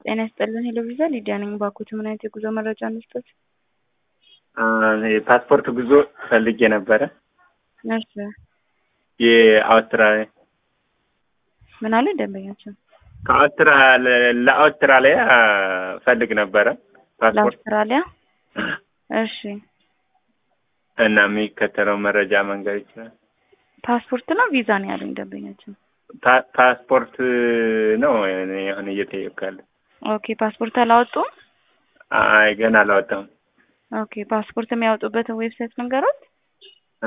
ጤና ይስጥልን ሄሎ ቪዛ ሊዲያ ነኝ። ባኮት ምን አይነት የጉዞ መረጃ እንስጠት? የፓስፖርት ጉዞ ፈልጌ ነበረ። ነርስ የአውስትራሊያ ምን አለ ደንበኛችን ከአውስትራሊያ ለአውስትራሊያ ፈልግ ነበረ ፓስፖርት ለአውስትራሊያ እሺ እና የሚከተለው መረጃ መንገድ ይችላል። ፓስፖርት ነው ቪዛ ነው ያለኝ ደንበኛችን። ፓ- ፓስፖርት ነው እኔ አሁን እየጠየቅኩ ያለ። ኦኬ ፓስፖርት አላወጡም? አይ ገና አላወጣሁም። ኦኬ ፓስፖርት የሚያወጡበትን ዌብሳይት መንገሮት